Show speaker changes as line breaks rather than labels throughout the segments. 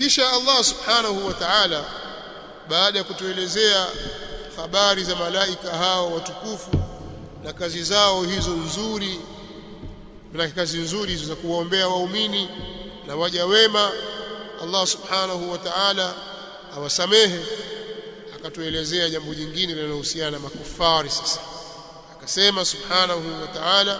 kisha Allah subhanahu wa ta'ala baada ya kutuelezea habari za malaika hao watukufu na kazi zao hizo nzuri na kazi nzuri za kuwaombea waumini na waja wema Allah subhanahu wa ta'ala awasamehe akatuelezea jambo jingine linalohusiana na makufari sasa akasema subhanahu wa ta'ala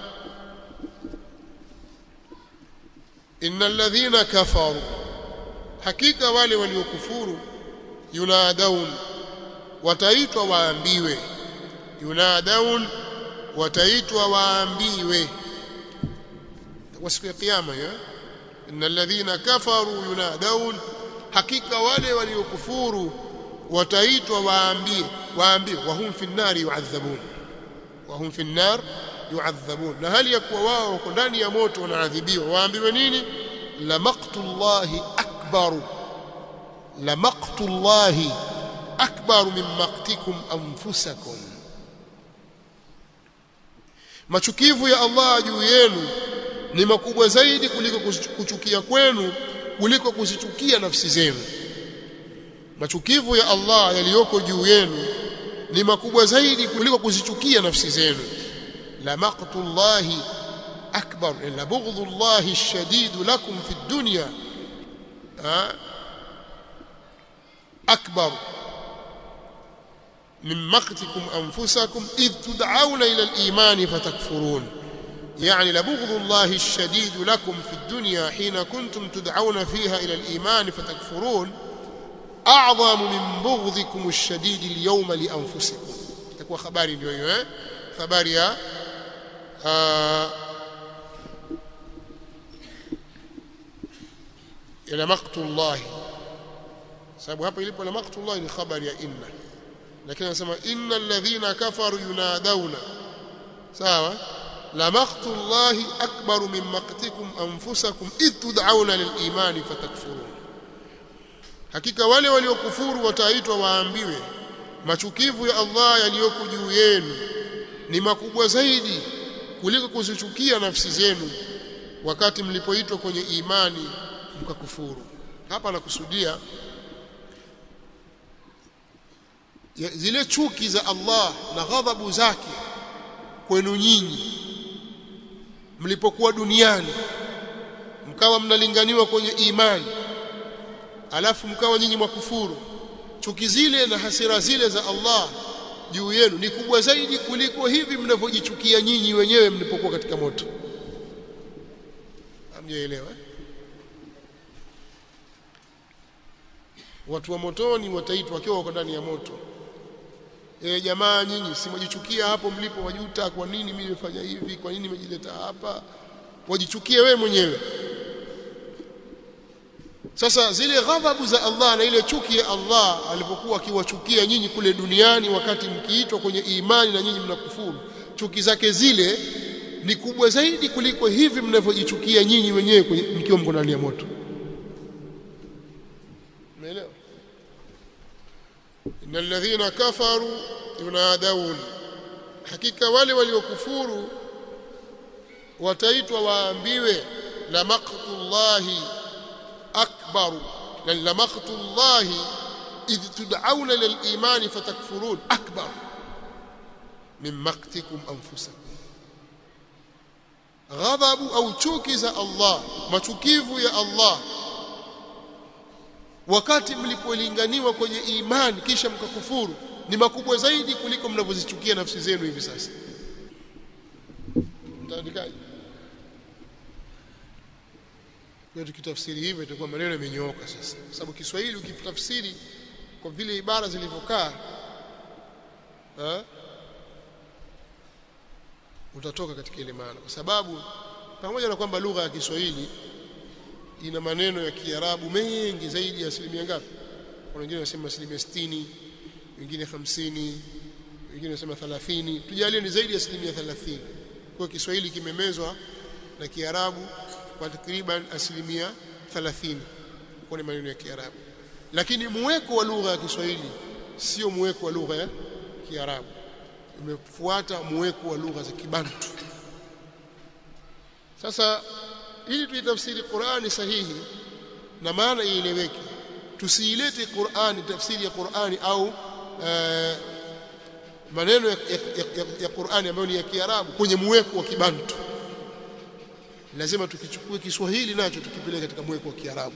innal ladhina kafaru hakika wale waliokufuru yunadaun wataitwa waambiwe yunadaun wataitwa waambiwe kwa siku ya kiyama ya innal ladhina kafaru yunadaun hakika wale waliokufuru wataitwa waambie waambie wahum fi nnari yu'adhabun wahum fi nnar yu'adhabun na hali ya kuwa wao wako ndani ya moto wanaadhibiwa waambiwe nini la maqtullahi akbaru la maqtullahi akbaru min maqtikum anfusakum machukivu ya Allah juu yenu ni makubwa zaidi kuliko kuchukia kwenu kuliko kuzichukia nafsi zenu machukivu ya Allah yaliyoko juu yenu ni makubwa zaidi kuliko kuzichukia nafsi zenu la maqtullahi akbar la bughdhullahi ash-shadid lakum fi dunya akbar min maqtikum anfusakum id tud'auna ila al-iman fatakfurun يعني لبغض الله الشديد لكم في الدنيا حين كنتم تدعون فيها إلى الإيمان فتكفرون أعظم من بغضكم الشديد اليوم لأنفسكم تكون خباري اليوم خباري آه إلى مقت الله sababu hapa ilipo la maqtullah ni khabari ya inna lakini anasema innal ladhina kafaru yunadawna sawa la maqtullah akbaru min maqtikum anfusakum id tud'auna lil iman fatakfurun hakika wale waliokufuru wataitwa waambiwe machukivu ya Allah yaliyoko juu yenu ni makubwa zaidi kuliko kuzichukia nafsi zenu wakati mlipoitwa kwenye imani mkakufuru hapa nakusudia zile chuki za Allah na ghadhabu zake kwenu nyinyi mlipokuwa duniani mkawa mnalinganiwa kwenye imani alafu mkawa nyinyi mwakufuru chuki zile na hasira zile za Allah juu yenu ni kubwa zaidi kuliko hivi mnavyojichukia nyinyi wenyewe mlipokuwa katika moto hamjaelewa watu wa motoni wataitwa wakiwa wako ndani ya moto e, jamaa nyinyi simwajichukia hapo mlipo wajuta kwa nini mimi nimefanya hivi kwa nini nimejileta hapa wajichukie wewe mwenyewe sasa zile ghadhabu za Allah na ile chuki ya Allah alipokuwa akiwachukia nyinyi kule duniani wakati mkiitwa kwenye imani na nyinyi mnakufuru chuki zake zile ni kubwa zaidi kuliko hivi mnavyojichukia nyinyi wenyewe mkiwa mko ndani ya moto umeelewa innal ladhina kafaru yunadawun hakika wale waliokufuru wataitwa waambiwe la maqtullahi akbaru la maqtullahi idh tud'auna lil imani fatakfurun akbar min maqtikum anfusakum ghadhabu au chuki za Allah machukivu ya Allah wakati mlipolinganiwa kwenye imani kisha mkakufuru ni makubwa zaidi kuliko mnavyozichukia nafsi zenu hivi sasa mtaandikaje kwa tukitafsiri hivyo itakuwa maneno yamenyooka sasa kwa sababu Kiswahili ukitafsiri kwa vile ibara zilivyokaa utatoka katika ile maana kwa sababu pamoja na kwamba lugha ya Kiswahili ina maneno ya Kiarabu mengi zaidi ya asilimia ngapi? Kuna wengine wanasema asilimia sitini, wengine hamsini, wengine wanasema thalathini. Tujalie ni zaidi ya asilimia thalathini. Kwa Kiswahili kimemezwa na Kiarabu kwa takriban asilimia thalathini kwa ni maneno ya Kiarabu, lakini muweko wa lugha ya Kiswahili sio muweko wa lugha ya Kiarabu, umefuata muweko wa lugha za Kibantu. Sasa ili tuitafsiri Qur'ani sahihi na maana ieleweke tusiilete Qur'ani tafsiri ya Qur'ani au uh, maneno ya, ya, ya, ya Qur'ani ambayo ni ya Kiarabu kwenye mweko wa Kibantu lazima tukichukue Kiswahili nacho tukipeleke katika mweko wa Kiarabu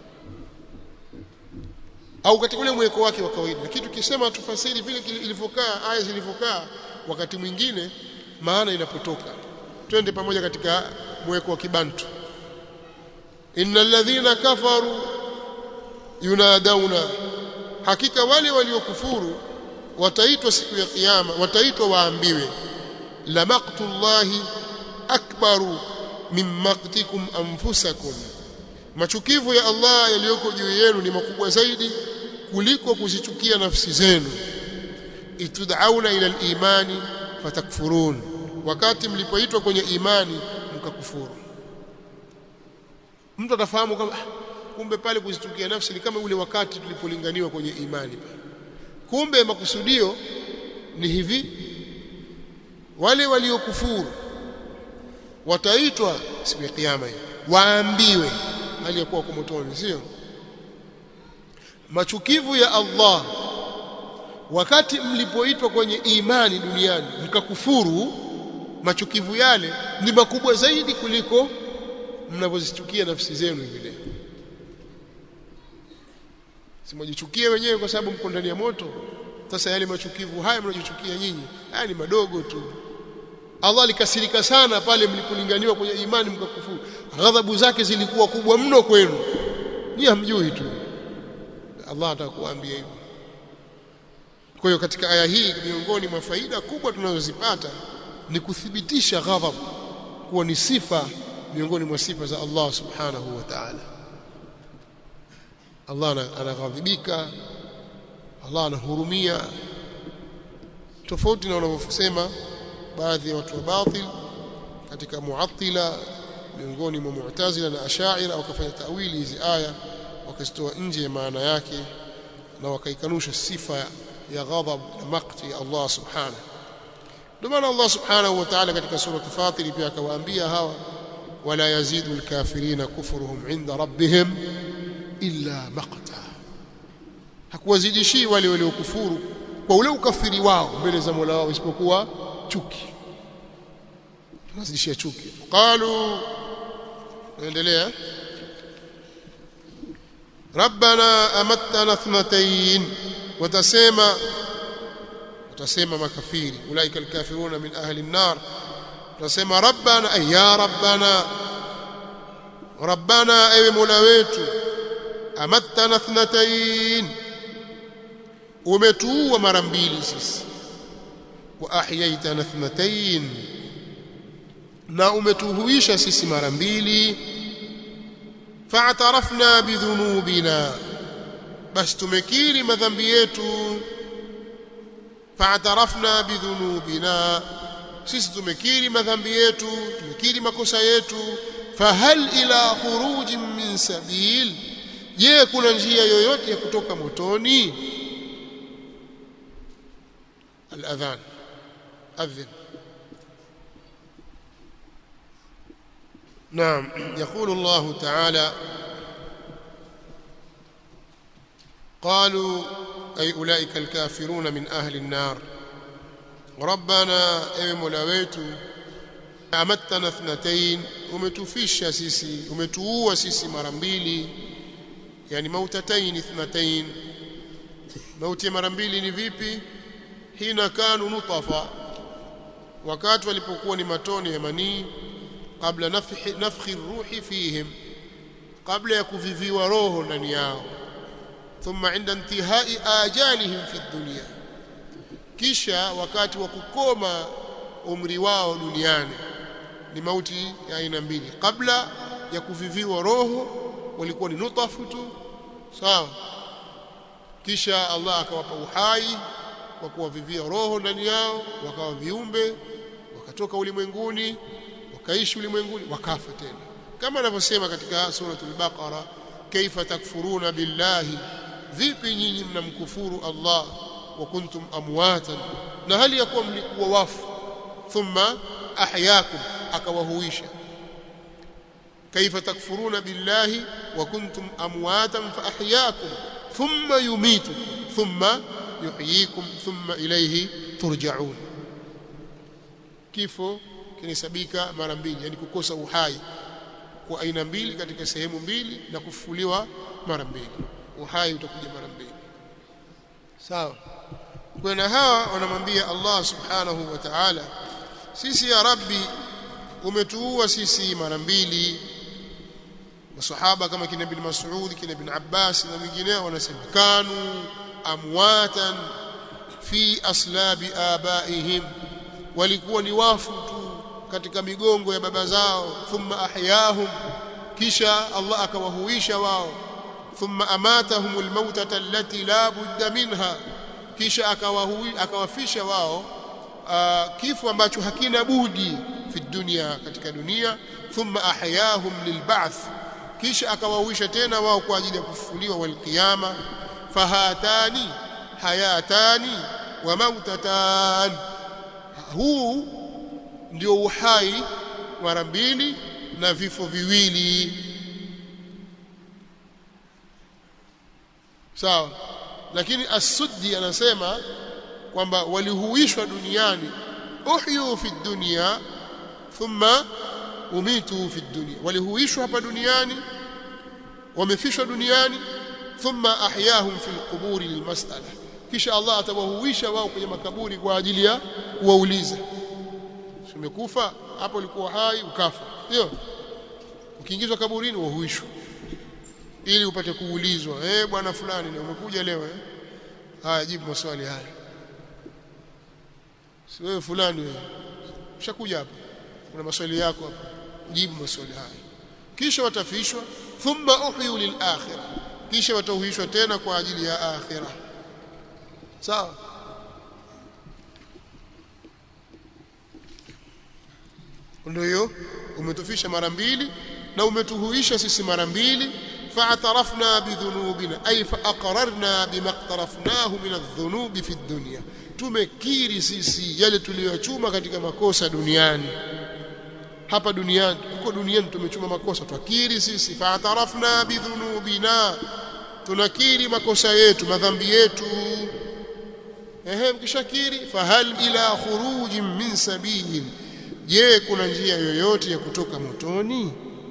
au katika ule mweko wake wa kawaida lakini tukisema tufasiri vile ilivyokaa aya zilivyokaa wakati mwingine maana inapotoka twende pamoja katika mweko wa Kibantu innal ladhina kafaru yunadauna hakika wale waliokufuru wataitwa siku ya kiyama wataitwa waambiwe la maqtullahi akbaru min maqtikum anfusakum machukivu ya Allah yaliyoko juu yenu ni makubwa zaidi kuliko kuzichukia nafsi zenu itud'auna ila al-imani fatakfurun wakati mlipoitwa kwenye imani mkakufuru mtu atafahamu kama kumbe pale kuzichukia nafsi ni kama ule wakati tulipolinganiwa kwenye imani pale kumbe makusudio ni hivi wale waliokufuru wataitwa siku ya kiyama waambiwe hali ya kuwa kwa motoni sio machukivu ya Allah wakati mlipoitwa kwenye imani duniani mkakufuru machukivu yale ni makubwa zaidi kuliko mnavyozichukia nafsi zenu hivi leo simajichukie wenyewe kwa sababu mko ndani ya moto sasa yale machukivu haya mnajichukia nyinyi haya ni madogo tu Allah alikasirika sana pale mlipolinganiwa kwenye imani mkakufuru ghadhabu zake zilikuwa kubwa mno kwenu nyinyi hamjui tu Allah atakuambia hivyo kwa hiyo katika aya hii miongoni mwa faida kubwa tunazozipata ni kuthibitisha ghadhabu kuwa ni sifa miongoni mwa sifa za Allah subhanahu wa ta'ala Allah anaghadhibika Allah anahurumia tofauti na wanavyosema baadhi ya watu wa batil katika muattila miongoni mwa mu'tazila na ashaira wakafanya tawili hizi aya wakazitoa nje ya maana yake na wakaikanusha sifa ya ghadhab na makti ya Allah subhanahu ndio maana Allah subhanahu wa ta'ala katika sura Fatir pia akawaambia hawa wala yazidu alkafirina kufruhum inda rabbihim illa maqta hakuwazidishii wale waliokufuru kwa ule ukafiri wao mbele za Mola wao isipokuwa chuki tunazidishia chuki qalu naendelea rabbana amattana ithnatayn watasema watasema makafiri ulaika alkafiruna min ahli an-nar watasema rabbana ay ya rabbana rabbana ewe mola wetu amattana ithnatayn umetuua mara mbili sisi wa ahyaitana ithnatayn na umetuhuisha sisi mara mbili fa'tarafna bidhunubina basi tumekiri madhambi yetu fa'tarafna bidhunubina sisi tumekiri madhambi yetu tumekiri makosa yetu fahal ila khurujin min sabil je kuna njia yoyote ya kutoka motoni الاذان اذن نعم يقول الله تعالى قالوا أي أولئك الكافرون من أهل النار ربنا أي ملويت أمتنا اثنتين ومتفش سيسي ومتوه سيسي مرمبيلي يعني موتتين اثنتين موت مرمبيلي نفيبي hina kanu nutafa wakati walipokuwa ni matone ya manii kabla nafhi nafhi ruhi fihim kabla ya kuviviwa roho ndani yao thumma inda intihai ajalihim fi dunya kisha wakati wa kukoma umri wao duniani ni mauti ya aina mbili kabla ya kuviviwa roho walikuwa ni nutafu tu sawa kisha Allah akawapa uhai kwa kuwavivia roho ndani yao wakawa viumbe wakatoka ulimwenguni wakaishi ulimwenguni wakafa tena kama anavyosema katika suratul baqara kaifa takfuruna billahi vipi nyinyi mnamkufuru Allah wa kuntum amwatan na hali ya kuwa mlikuwa wafu thumma ahyakum akawahuisha kaifa takfuruna billahi wa kuntum amwatan fa ahyaakum thumma yumitukum thumma yuhyikum thumma ilayhi turja'un kifo kinahesabika mara mbili yani kukosa uhai kwa aina mbili katika sehemu mbili na kufufuliwa mara mbili uhai utakuja mara mbili sawa kwa na hawa wanamwambia Allah subhanahu wa ta'ala sisi ya rabbi umetuua sisi mara mbili masahaba kama kina ibn Mas'ud kina ibn Abbas na wengineo wanasema kanu amwatan fi aslabi abaihim walikuwa ni wafu tu katika migongo ya baba zao thumma ahyahum kisha Allah akawahuisha wao thumma amatahum almautata allati la budda minha kisha akawahui akawafisha wao uh, kifo ambacho hakina budi fi dunia katika dunia thumma ahyahum lilba'th kisha akawahuisha tena wao kwa ajili ya kufufuliwa walqiyama fahatani hayatani wa mautatan huu ndio uhai mara mbili na vifo viwili sawa lakini as-suddi anasema kwamba walihuishwa duniani uhyu fi dunya thumma umitu fi dunya walihuishwa hapa duniani wamefishwa duniani thumma ahyahum fi al-qubur lilmas'ala kisha Allah atawahuisha wao kwenye makaburi kwa ajili ya kuwauliza umekufa hapo ulikuwa hai ukafa ndio ukiingizwa kaburini wahuishwa ili upate kuulizwa eh bwana fulani na umekuja leo eh haya jibu maswali haya si wewe fulani wewe ushakuja hapa kuna maswali yako hapa jibu maswali haya kisha watafishwa thumma uhyu lil akhirah kisha watauhishwa tena kwa ajili ya akhirah sawa ndio hiyo umetufisha mara mbili na umetuhuisha sisi mara mbili fa'tarafna bidhunubina ay fa'aqararna bima iqtarafnahu min adh-dhunubi fi ad-dunya tumekiri sisi yale tuliyochuma katika makosa duniani hapa duniani huko duniani tumechuma makosa twakiri sisi fa'tarafna bidhunubina tunakiri makosa yetu madhambi yetu ehe mkishakiri fahal ila khurujin min sabil je kuna njia yoyote ya kutoka motoni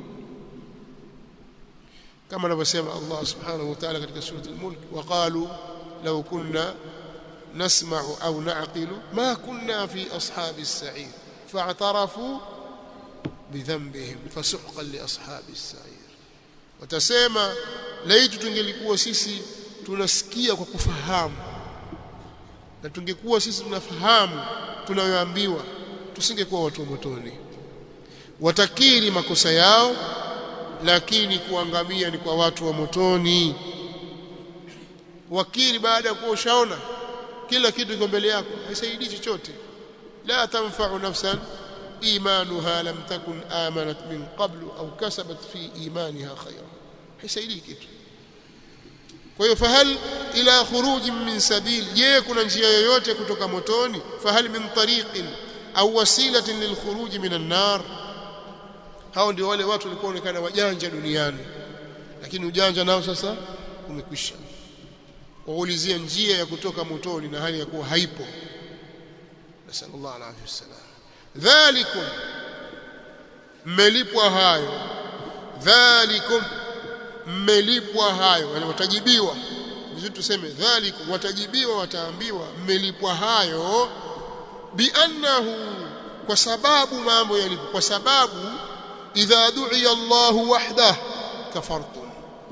kama anavyosema Allah subhanahu wa ta'ala katika sura al-mulk waqalu law kunna nasma'u au na'qilu ma kunna fi ashabi as-sa'ir fa'tarafu bidhanbihim fasuhqan li ashabi as-sa'ir watasema laitu tungelikuwa sisi tunasikia kwa kufahamu na tungekuwa sisi tunafahamu tunayoambiwa tusingekuwa watu wa motoni watakiri makosa yao lakini kuangamia ni kwa watu wa motoni wakiri baada ya kuwa ushaona kila kitu kiko mbele yako haisaidii chochote la tanfa'u nafsan imanuha lam takun amanat min qablu au kasabat fi imaniha khayra haisaidii kitu kwa hiyo fahal ila khuruj min sabil je kuna njia yoyote kutoka motoni fahal min tariqin au wasilatin lilkhuruj min an-nar hao ndio wale watu walikuwa onekana wajanja duniani lakini ujanja nao sasa umekwisha waulizia njia ya kutoka motoni na hali ya kuwa haipo nasallallahu alaihi wasallam dhalikum mmelipwa hayo dhalikum mmelipwa hayo yani watajibiwa vizuri tuseme dhalikum watajibiwa wataambiwa mmelipwa hayo biannahu kwa sababu mambo yalipo kwa sababu idha du'iya Allahu wahdah kafartum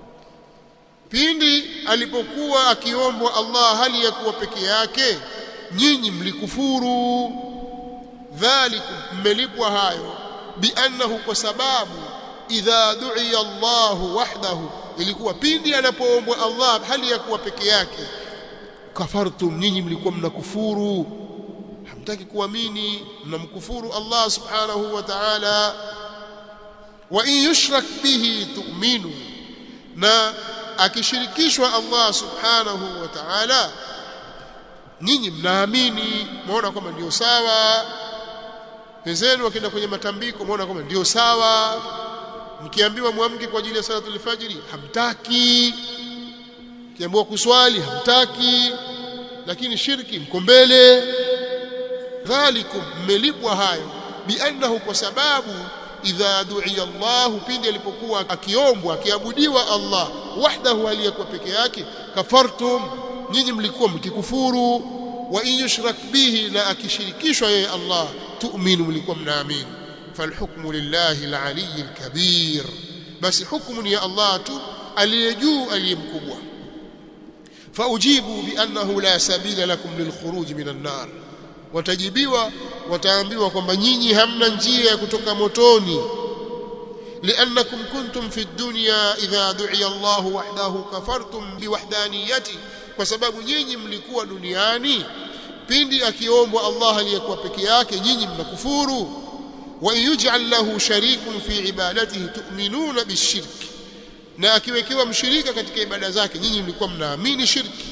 pindi alipokuwa akiombwa Allah hali ya kuwa peke yake nyinyi mlikufuru dhalikum mmelipwa hayo biannahu kwa sababu idha du'iya Allahu wahdahu ilikuwa pindi anapoombwa Allah hali ya kuwa peke yake kafartum nyinyi mlikuwa mnakufuru hamtaki kuamini mnamkufuru Allah subhanahu wa ta'ala wa in yushrak bihi tu'minu na akishirikishwa Allah subhanahu wa ta'ala nyinyi mnaamini muona kwamba ndio sawa wenzenu wakienda kwenye matambiko muona kwamba ndio sawa mkiambiwa muamke kwa ajili ya salatul fajri hamtaki kiambiwa kuswali hamtaki lakini shirki mko mbele dhalikum mmelipwa hayo biannahu kwa sababu idha du'iya Allah pindi alipokuwa akiombwa akiabudiwa Allah wahdahu aliyekuwa peke yake kafartum nyinyi mlikuwa mkikufuru wa in yushrak bihi na akishirikishwa yeye Allah tu'minu mlikuwa mnaamini falhukmu lillahi alali alkabir basi hukumu ni ya Allah tu aliyejuu aliyemkubwa faujibu biannahu la sabila lakum lilkhuruj minan nar watajibiwa wataambiwa kwamba nyinyi hamna njia ya kutoka motoni لأنكم كنتم في الدنيا إذا دعي الله وحده كفرتم بوحدانيته kwa sababu nyinyi mlikuwa duniani pindi akiombwa Allah aliyekuwa peke yake nyinyi mnakufuru wa yuj'al lahu sharikun fi ibadatihi tu'minuna bishirki na akiwekewa mshirika katika ibada zake nyinyi mlikuwa mnaamini shirki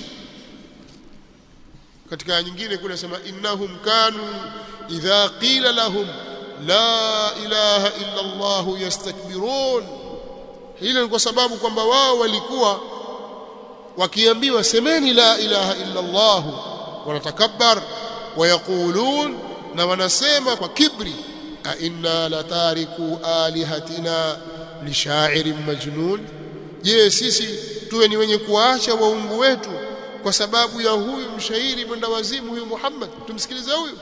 katika nyingine kuna sema innahum kanu idha qila lahum la ilaha illa Allah yastakbirun hilo ni kwa sababu kwamba wao walikuwa wakiambiwa semeni la ilaha illa Allah wanatakabbar wayaqulun na wanasema kwa kibri a inna latariku alihatina lishairin majnun je sisi tuwe ni wenye kuacha waungu wetu kwa sababu ya huyu mshairi mwenda wazimu huyu Muhammad tumsikilize huyu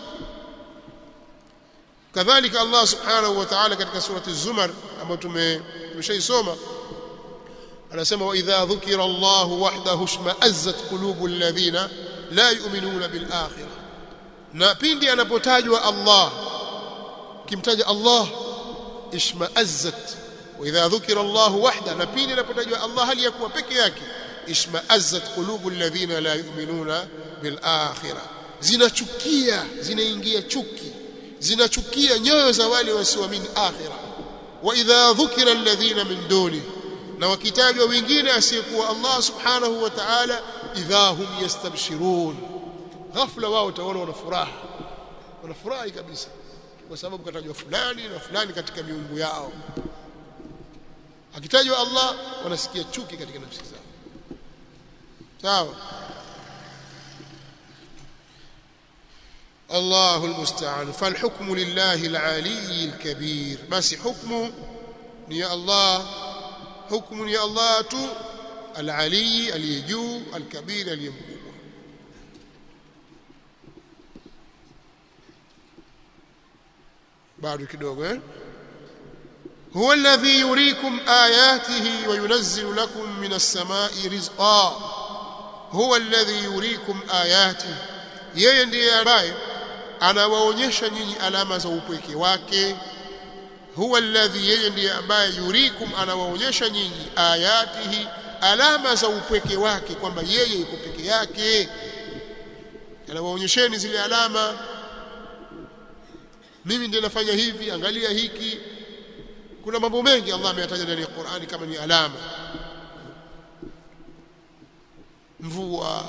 kadhalika Allah subhanahu wa ta'ala katika surati az-zumar ambayo tumeshaisoma anasema wa idha dhukira Allah wahdahu shma'azzat qulubu alladhina la yu'minuna bil akhirah na pindi anapotajwa Allah kimtaja Allah ishma'azzat wa idha dhukira Allah wahda na pindi anapotajwa Allah hali ya kuwa peke yake ishma'azzat qulubu alladhina la yu'minuna bil akhirah zinachukia zinaingia chuki zinachukia nyoyo za wale wasioamini akhira wa idha dhukira alladhina min duni na wakitajwa wengine asiyekuwa Allah subhanahu wa ta'ala idha hum yastabshirun ghafla wao utaona wana furaha wanafurahi kabisa kwa sababu katajwa fulani na fulani katika miungu yao akitajwa Allah wanasikia chuki katika nafsi zao sawa الله المستعان فالحكم لله العلي الكبير بس حكم يا الله حكم يا الله تو العلي اليجو الكبير اليمكوب بعد kidogo eh هو الذي يريكم آياته وينزل لكم من السماء رزقا هو الذي يريكم آياته yeye ndiye ambaye anawaonyesha nyinyi alama za upweke wake huwa alladhi yeye ndiye ambaye yurikum anawaonyesha nyinyi ayatihi alama za upweke wake kwamba yeye yuko peke yake anawaonyesheni zile alama mimi ndiye nafanya hivi angalia hiki kuna mambo mengi Allah ameyataja ndani ya Qur'ani kama ni alama mvua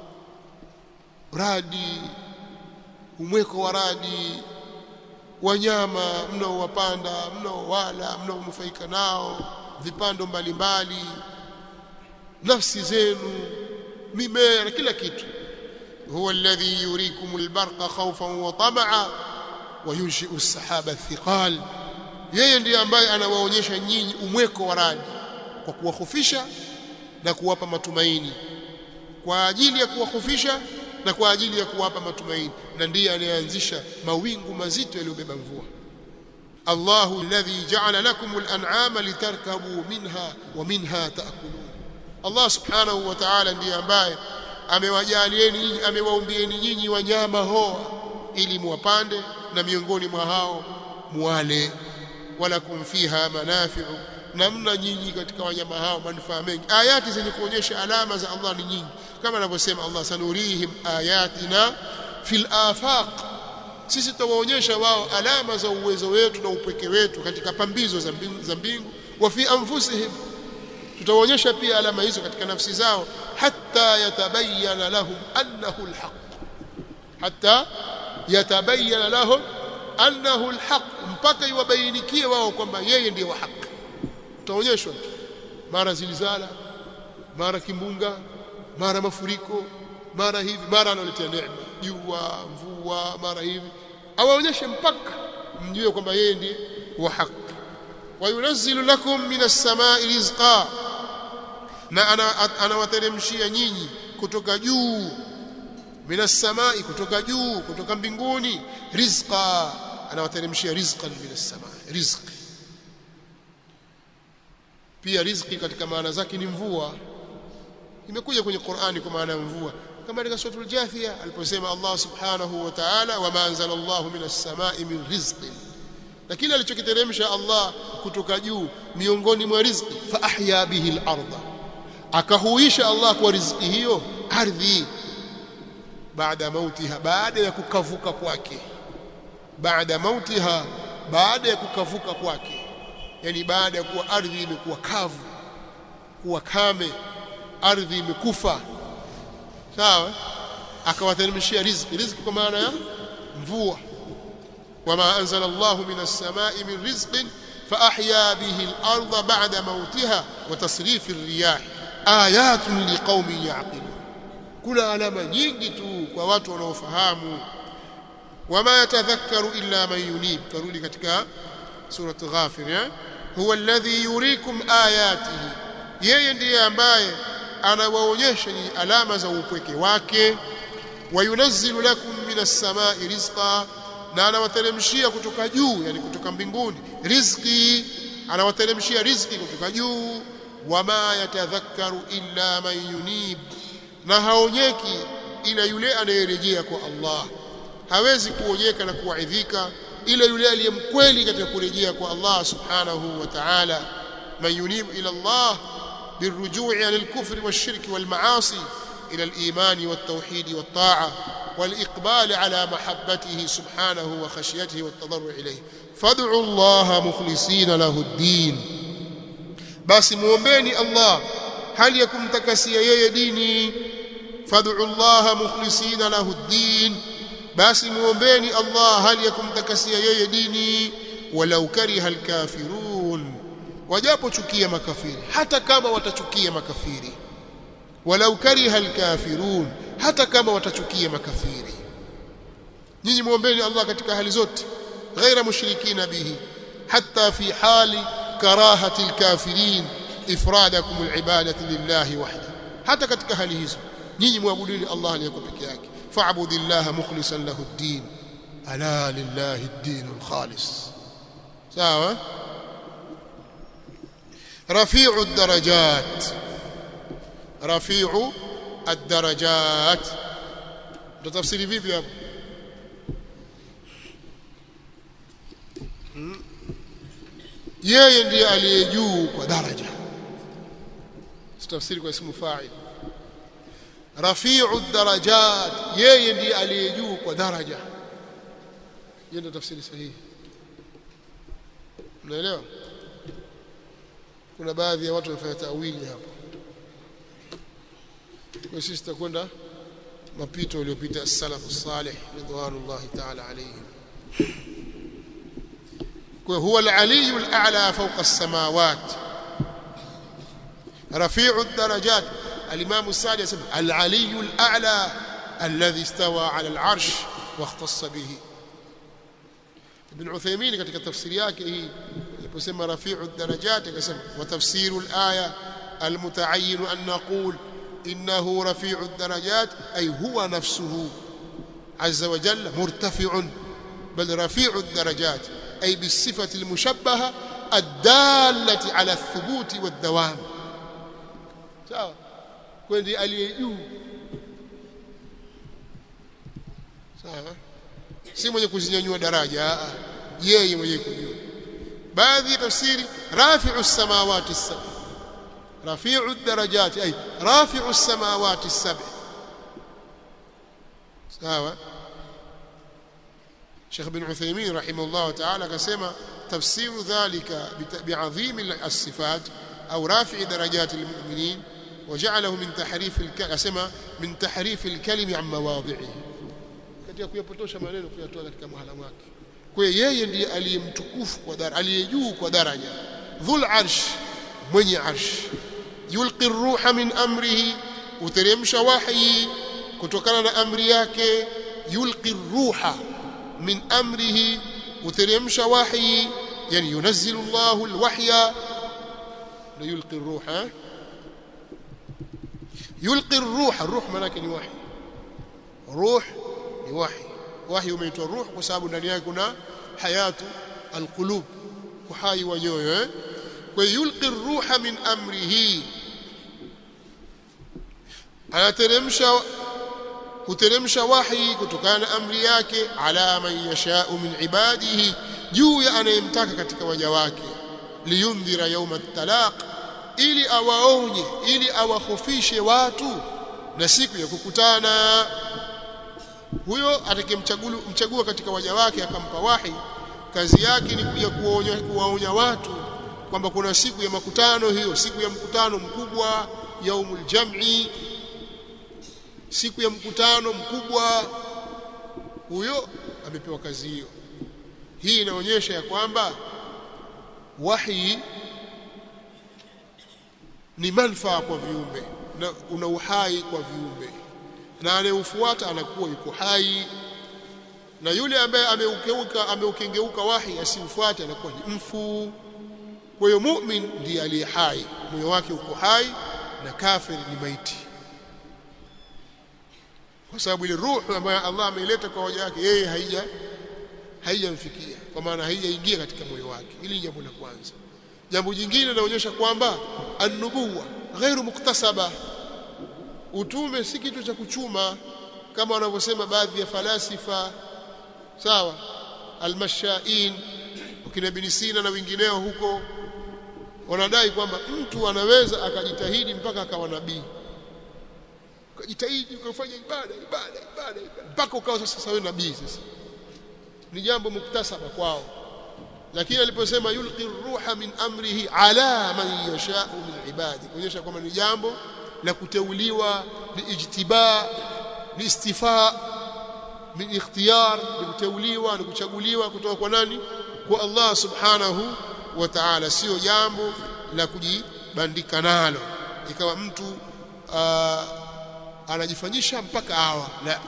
radi umweko wa radi wanyama mnaowapanda mnaowala mnaonufaika nao vipando mbalimbali nafsi zenu mimea na kila kitu huwa alladhi yurikum albarqa khawfan wa tam'a wa yunshi'u as-sahaba thiqal yeye ndiye ambaye anawaonyesha nyinyi umweko wa radi kwa kuwahofisha na kuwapa matumaini kwa ajili ya kuwahofisha na kwa ajili ya kuwapa matumaini na ndiye anayeanzisha mawingu mazito yaliyobeba mvua Allahu alladhi ja'ala lakum al-an'ama litarkabu minha wa minha ta'kulun Allah subhanahu wa ta'ala ndiye ambaye amewajalieni nyinyi amewaumbieni nyinyi wanyama hoa ili muwapande na miongoni mwa hao muwale walakum fiha manafi'u namna nyinyi katika wanyama hao manufaa mengi ayati zenye kuonyesha alama za Allah ni nyingi kama anavyosema Allah sanurihim ayatina fil afaq sisi tutawaonyesha wao alama za uwezo wetu na upweke wetu katika pambizo za mbingu, za mbingu wa fi anfusihim tutawaonyesha pia alama hizo katika nafsi zao hatta yatabayyana lahum annahu alhaq hatta yatabayyana lahum annahu alhaq mpaka iwabainikie wao kwamba yeye ndiye wa haki utaonyeshwa mara zilizala mara kimbunga mara mafuriko mara hivi mara analetea neema jua mvua mara hivi awaonyeshe mpaka mjue kwamba yeye ndiye wa haki wa yunazzilu lakum minas samai rizqa na anawateremshia ana nyinyi kutoka juu minas samai kutoka juu kutoka mbinguni rizqa anawateremshia rizqan minas samai rizqi pia riziki katika maana zake ni mvua imekuja kwenye Qur'ani kwa maana ya mvua kama katika suratul Jathia aliposema Allah subhanahu wa ta'ala wama anzala Allahu minas samai min rizqin na kile alichokiteremsha Allah kutoka juu miongoni mwa riziki fa ahya bihi al-ardha akahuisha Allah kwa riziki hiyo ardhi baada mautiha baada ya kukavuka kwake baada mautiha baada ya kukavuka kwake yani baada ya kuwa ardhi imekuwa kavu kuwa kame ardhi imekufa sawa akawateremshia riziki riziki kwa maana ya mvua wama anzala Allahu minas samai min rizqin فأحيا به الأرض بعد موتها وتصريف الرياح آيات لقوم يعقلون kuna alama nyingi tu kwa watu wanaofahamu wama yatadhakkaru illa man yunib tarudi katika surat ghafir eh huwa alladhi yuriikum ayatihi yeye ndiye ambaye anawaonyesha ni alama za upweke wake wayunazzilu lakum minas samai rizqa na anawateremshia kutoka juu yani kutoka mbinguni riziki anawateremshia riziki kutoka juu wama yatadhakkaru illa man yunib na haonyeki ila yule anayerejea kwa Allah hawezi kuonyeka na kuwaidhika ila yule aliyemkweli katika kurejea kwa Allah subhanahu wa ta'ala man yunib ila Allah بالرجوع عن الكفر والشرك والمعاصي إلى الإيمان والتوحيد والطاعة والإقبال على محبته سبحانه وخشيته والتضرع إليه فادعوا الله مخلصين له الدين بس مؤمني الله هل يكن تكسي ديني فادعوا الله مخلصين له الدين بس مؤمني الله هل يكن تكسي ديني ولو كره الكافرون wajapochukia makafiri hata kama watachukia makafiri walau kariha alkafirun hata kama watachukia makafiri nyinyi muombeeni Allah katika hali zote ghaira mushrikina bihi hatta fi hali karahati alkafirin ifradakum alibadati lillahi wahda hata katika hali hizo nyinyi muabuduni Allah aliyeko peke yake fa'budillaha mukhlishan lahu ad-din ala lillahi ad-din al-khalis sawa رفيع الدرجات رفيع الدرجات تفسيري vipi hapo yeye ndiye aliye juu kwa daraja tafsiri kwa ismu fa'il rafi'u darajat yeye ndiye aliye juu kwa daraja hiyo ndio tafsiri sahihi unaelewa kuna baadhi ya watu wanafanya tawili hapo kwa sisi tutakwenda mapito yaliyopita salafu salih ridwanullahi ta'ala alayhim kwa huwa al-ali al-a'la fawqa as-samawat rafi'u ad-darajat al-imam as-sadi yasema al-ali al-a'la alladhi istawa 'ala al-'arsh wa ikhtassa bihi ibn Uthaymeen katika tafsiri yake hii aliposema rafi'u darajat akasema wa tafsiru al-aya al-muta'ayyin an naqul innahu rafi'u darajat ay huwa nafsuhu azza wa jalla murtafi'un bal rafi'u darajat ay bisifati al-mushabbaha ad-dallati ala ath-thubut wad-dawam sawa kwendi aliye juu sawa si mwenye kuzinyanyua daraja yeye mwenye kujua baadhi ya tafsiri rafi'u samawati as-sab rafi'u ad-darajat ay rafi'u as-samawati as-sab sawa Sheikh bin Uthaymeen rahimahullah ta'ala akasema tafsiru dhalika bi'azim as-sifat au rafi'i darajat al-mu'minin وجعله من تحريف الكلمه اسمع من تحريف الكلم عن مواضعه katika kuyapotosha maneno kuyatoa katika mahala mwake kwa yeye ndiye aliyemtukufu kwa daraja aliyejuu kwa daraja dhul arsh mwenye arsh yulqi ruha min amrihi uteremsha wahyi kutokana na amri yake yulqi ruha min amrihi uteremsha wahyi yani yunazzilu Allahu alwahya la yulqi ruha yulqi ruha ruh maana ni wahyi ruh ni wahyi wahyi umeitwa ruh kwa sababu ndani yake kuna hayatu alqulub uhai wa nyoyo eh kwa yulqi ruha min amrihi anateremsha huteremsha wahi kutokana na amri yake ala man yashau min ibadihi juu ya anayemtaka katika waja wake liyundhira yawma at-talaq ili awaonye ili awahofishe watu na siku ya kukutana huyo atakayemchagua katika waja wake akampa wahi kazi yake ni kuja kuwaonya kuwaonya watu kwamba kuna siku ya makutano hiyo siku ya mkutano mkubwa yaumul jam'i siku ya mkutano mkubwa huyo amepewa kazi hiyo hii inaonyesha ya kwamba wahi ni manufaa kwa viumbe na una uhai kwa viumbe na anayeufuata anakuwa yuko hai na yule ambaye ameukeuka ameukengeuka wahi asiufuate anakuwa ni mfu kwa hiyo mu'min ndiye aliye hai moyo wake uko hai na kafir ni maiti kwa sababu ile ruhu ambayo Allah ameileta kwa waja wake yeye haija haijamfikia kwa maana haijaingia katika moyo wake hili ni jambo la kwanza jambo jingine linaonyesha kwamba an-nubuwa ghairu muktasaba utume si kitu cha kuchuma kama wanavyosema baadhi ya falasifa sawa almashain ukina bin Sina na wengineo huko wanadai kwamba mtu anaweza akajitahidi mpaka akawa nabii ukajitahidi ukafanya ibada ibada ibada mpaka ukawa sasa wewe nabii sasa ni jambo muktasaba kwao lakini aliposema yulqi ruha min amrihi ala man yashau min ibadi kuonyesha kwamba ni jambo la kuteuliwa liijtiba liistifa min ikhtiyar kuteuliwa na kuchaguliwa kutoka kwa nani kwa Allah subhanahu wa ta'ala sio jambo la kujibandika nalo ikawa mtu aa, anajifanyisha mpaka awa la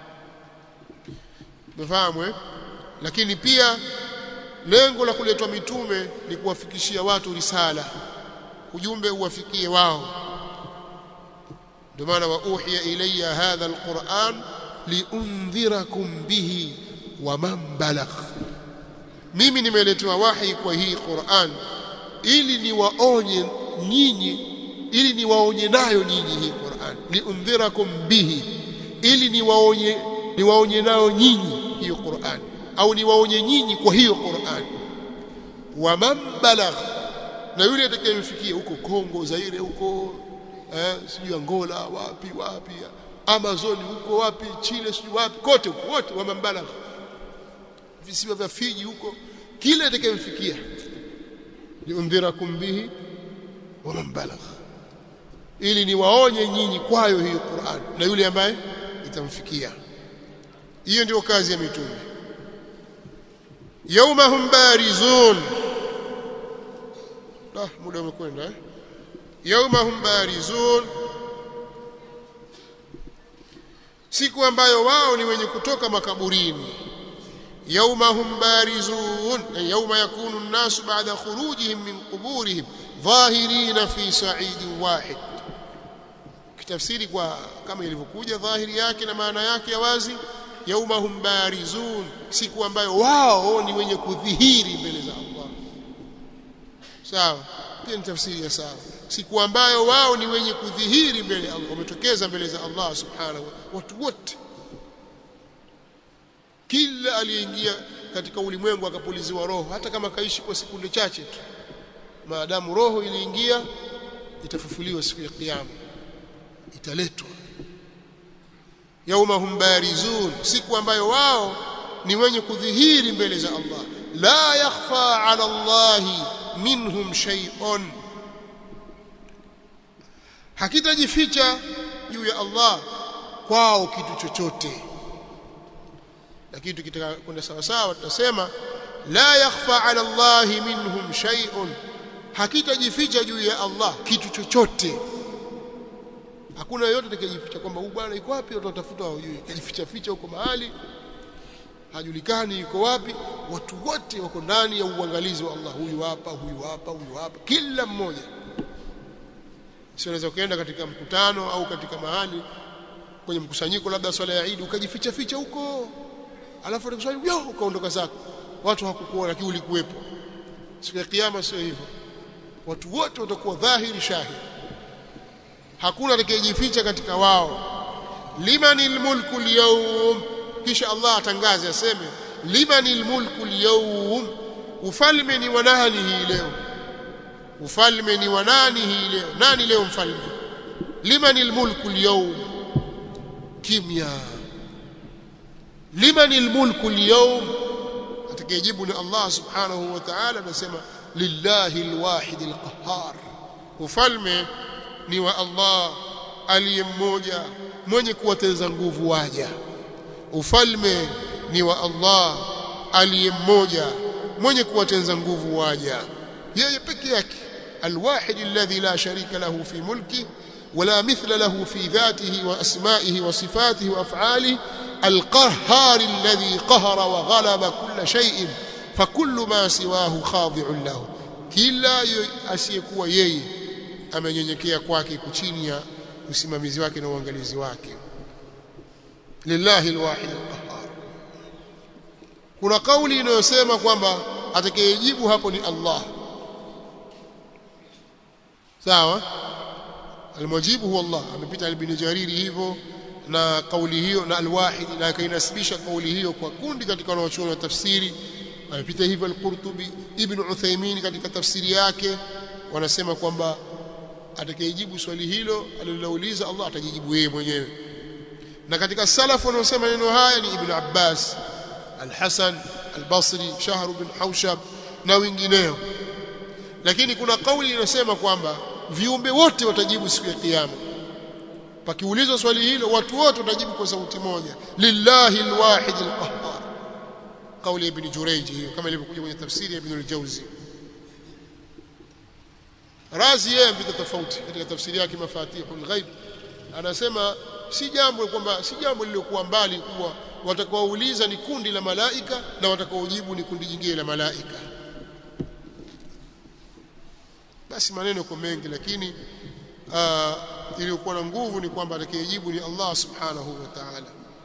mfahamu eh lakini pia lengo la kuletwa mitume ni kuwafikishia watu risala ujumbe uwafikie wao ndio maana wa uhiya ilayya hadha alquran liundhirakum bihi wa man balagh mimi nimeletewa wahi kwa hii Qur'an ili niwaonye nyinyi ili niwaonye nayo nyinyi hii Qur'an liundhirakum bihi ili niwaonye niwaonye nayo nyinyi hiyo Qur'an au niwaonye nyinyi kwa hiyo Qur'an wa man balagh na yule atakayemfikia huko Kongo Zaire huko eh sijui Angola wapi wapi Amazon huko wapi Chile sijui wapi kote huko wote wa man balagh visiwa vya Fiji huko kile atakayemfikia liundhirakum bihi wa man balagh ili niwaonye nyinyi kwayo hiyo Qur'an na yule ambaye itamfikia hiyo ndio kazi ya mitume yaumahum barizun ah muda umekwenda eh yaumahum barizun siku ambayo wao ni wenye kutoka makaburini يومهم بارزون يوم يكون الناس بعد خروجهم من قبورهم ظاهرين في صعيد واحد kitafsiri kwa kama ilivyokuja dhahiri yake na maana yake ya wazi yaumahum barizun siku ambayo wao ni wenye kudhihiri mbele za Allah sawa pia ni tafsiri ya sawa siku ambayo wao ni wenye kudhihiri mbele ya Allah wametokeza mbele za Allah subhanahu watu wote kila aliyeingia katika ulimwengu akapuliziwa roho hata kama kaishi kwa sekunde chache tu maadamu roho iliingia itafufuliwa siku ya kiyama italetwa yaumahum barizun siku ambayo wao ni wenye kudhihiri mbele za Allah la yakhfa ala Allah minhum shay'un hakitajificha juu ya Allah kwao kitu chochote lakini tukitaka kwenda sawa sawa tutasema la yakhfa ala Allah minhum shay'un hakitajificha juu ya Allah kitu chochote hakuna yoyote atakayejificha kwamba huyu bwana yuko wapi watu watafuta hawajui kajificha ficha huko mahali hajulikani yuko wapi watu wote wako ndani ya uangalizi wa Allah huyu hapa huyu hapa huyu hapa kila mmoja sio unaweza ukaenda katika mkutano au katika mahali kwenye mkusanyiko labda swala ya Eid ukajificha ficha huko alafu utakuswali yo ukaondoka zako watu hawakukuona lakini ulikuwepo siku ya kiyama sio hivyo watu wote watakuwa dhahiri shahidi hakuna atakayejificha katika wao limanil mulku al-yawm kisha Allah atangaze aseme limanil mulku al-yawm ufalme ni wa nani hii leo ufalme ni wa nani hii leo nani leo mfalme limanil mulku al-yawm kimya limanil mulku al-yawm atakayejibu ni Allah subhanahu wa ta'ala anasema lillahi al-wahid al-qahhar ufalme ni wa Allah aliye mmoja mwenye kuwateza nguvu waja ufalme ni wa Allah aliye mmoja mwenye kuwateza nguvu waja yeye peke yake alwahid alladhi la sharika lahu fi mulki ولا مثل له في ذاته وأسمائه وصفاته وأفعاله القهار الذي قهر وغلب كل شيء فكل ما سواه خاضع له كلا أسيكوا يي amenyenyekea kwake kuchini ya usimamizi wake na uangalizi wake lillahi alwahid alqahhar kuna kauli inayosema kwamba atakayejibu hapo ni Allah sawa almujibu huwa Allah amepita ibn jariri hivyo na kauli hiyo na alwahid na akainasibisha kauli hiyo kwa kundi katika wanaochuoni wa tafsiri amepita hivyo al-Qurtubi ibn Uthaymeen katika tafsiri yake wanasema kwamba atakayejibu swali hilo alilouliza Allah atajijibu yeye mwenyewe na katika salafu wanaosema neno haya ni Ibn Abbas Al-Hasan Al-Basri Shahr bin Haushab na wengineo lakini kuna kauli inasema kwamba viumbe wote watajibu siku ya kiyama pakiulizwa swali hilo watu wote watajibu kwa sauti moja lillahi alwahid alqahhar kauli ya Ibn Jurayj hiyo kama ilivyokuja kwenye tafsiri ya Ibn al-Jawzi Razi yeye mpita tofauti katika tafsiri yake Mafatihul Ghaib anasema si jambo kwamba si jambo lililokuwa mbali kuwa watakaouliza ni kundi la malaika na watakaojibu ni kundi jingine la malaika basi maneno kwa mengi lakini iliyokuwa na nguvu ni kwamba atakayejibu ni Allah subhanahu wa ta'ala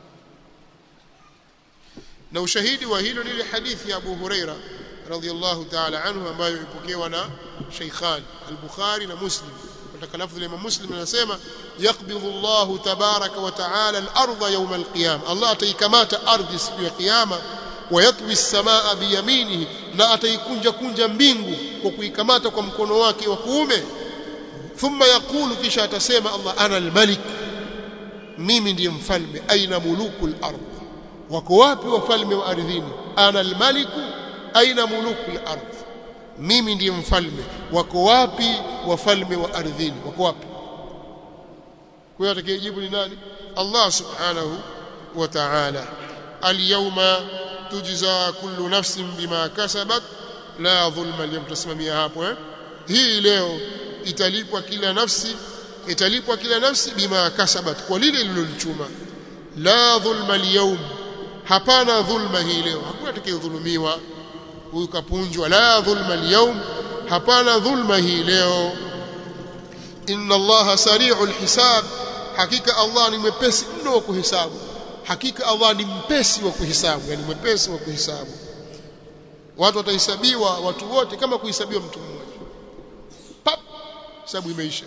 na ushahidi wa hilo ni ile hadithi ya Abu Huraira radhiyallahu ta'ala anhu ambayo ipokewa na Shaykhan al-Bukhari na Muslim katika lafzi la Imam Muslim anasema yaqbidhu Allah tabaraka wa ta'ala al-ardha yawm al-qiyam Allah ataikamata ardhi siku ya kiyama wayatwi as-samaa biyaminihi na ataikunja kunja mbingu kwa kuikamata kwa mkono wake wa kuume thumma yaqulu kisha atasema Allah ana al-malik mimi ndiye mfalme aina mulukul ardh wako wapi wafalme wa ardhini ana al-maliku aina mulukul ardh mimi ndiye mfalme wako wapi wafalme wa ardhini wako wapi kwa hiyo atakayejibu ni nani Allah subhanahu wa ta'ala al-yawma tujza kullu nafsin bima kasabat la dhulma al-yawm tusimamia hapo eh hii leo italipwa kila nafsi italipwa kila nafsi bima kasabat kwa lile lililolichuma la dhulma al-yawm hapana dhulma hii leo hakuna atakayedhulumiwa huyu kapunjwa la dhulma al-yawm hapana dhulma hii leo inna allaha sari'ul hisab hakika allah ni mwepesi mno wa kuhesabu hakika allah ni mpesi wa kuhesabu yani mwepesi wa kuhesabu watu watahesabiwa watu wote kama kuhesabiwa mtu mmoja pap hesabu imeisha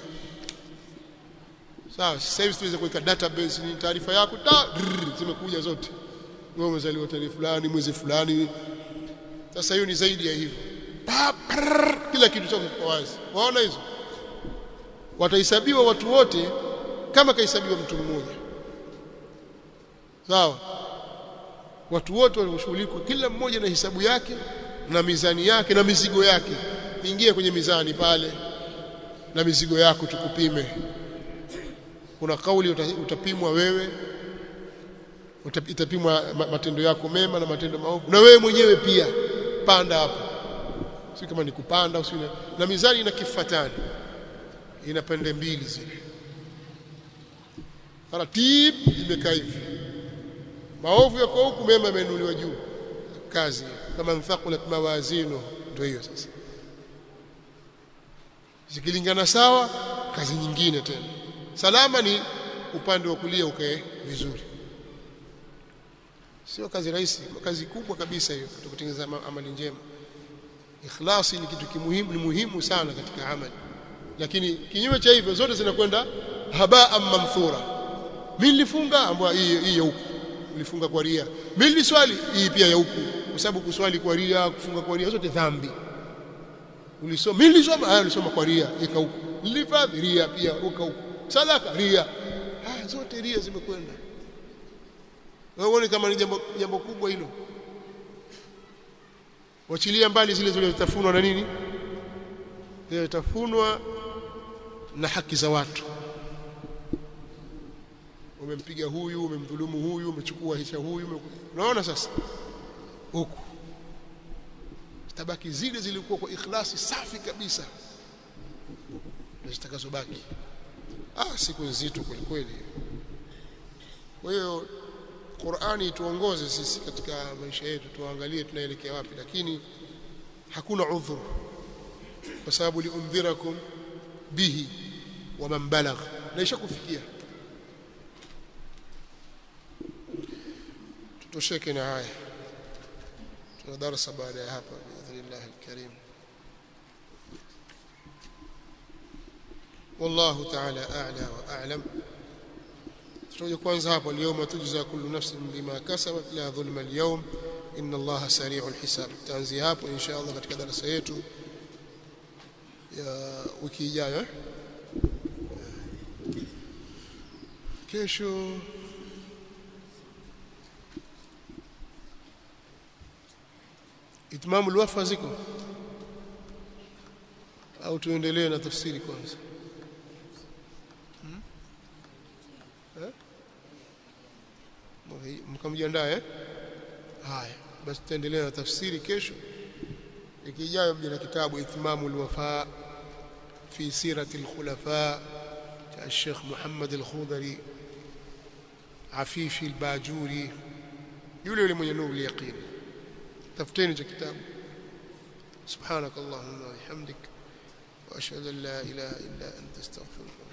sawa sasa hivi tunaweza kuweka database ni taarifa yako ta zimekuja zote wewe umezaliwa tarehe fulani mwezi fulani sasa hiyo ni zaidi ya hivyo kila kitu chako kiko wazi waona hizo watahesabiwa watu wote kama kahesabiwa mtu mmoja sawa watu wote walioshughulikwa kila mmoja na hisabu yake na mizani yake na mizigo yake ingia kwenye mizani pale na mizigo yako tukupime kuna kauli utapimwa wewe itapimwa matendo yako mema na matendo maovu na wewe mwenyewe pia panda hapo si kama ni kupanda usi na mizani ina kifatani ina pande mbili zile taratibu imekaa hivi maovu yako huku mema yameinuliwa juu kazi kama mthaqulat mawazinu ndio hiyo sasa zikilingana sawa kazi nyingine tena salama ni upande wa kulia ukae vizuri sio kazi rahisi kazi kubwa kabisa hiyo kutengeneza amali njema ikhlasi ni kitu kimuhimu ni muhimu sana katika amali lakini kinyume cha hivyo zote zinakwenda habaa mamthura mimi nilifunga ambayo hii hii ya huku ulifunga kwa ria mimi niliswali hii pia ya huku kwa sababu kuswali kwa ria kufunga kwa ria zote dhambi ulisoma mimi nilisoma haya nilisoma kwa ria ika huku nilifadhi ria pia uka huku sadaka ria haya zote ria zimekwenda wewe uone kama ni jambo jambo kubwa hilo wachilia mbali zile zilizotafunwa na nini zilizotafunwa na haki za watu umempiga huyu umemdhulumu huyu umechukua hisha huyu unaona sasa huku tabaki zile zilikuwa kwa ikhlasi safi kabisa ndio zitakazobaki ah siku nzito kweli kweli kwa hiyo Qur'ani tuongoze sisi katika maisha yetu tuangalie tunaelekea wapi lakini hakuna udhur kwa sababu liundhirakum bihi wa man balagh naisha kufikia tutosheke na haya tuna darasa baada ya hapa biidhnillah alkarim والله تعالى أعلى وأعلم tutakuja kwanza hapo اليوم تجزى كل نفس بما كسبت لا ظلم اليوم إن الله سريع الحساب تanzia hapo insha Allah katika darasa yetu ya wiki ijayo kesho itmamu alwafa ziko au tuendelee na tafsiri kwanza hmm? eh? mkamjiandaa eh haya basi tuendelee na tafsiri kesho ikijayo mje na kitabu itmamu alwafa fi sirati alkhulafa cha الشيخ محمد الخضري عفيفي الباجوري yule yule mwenye nuru yaqini tafuteni cha kitabu سبحانك اللهم وبحمدك واشهد ان لا اله الا انت استغفرك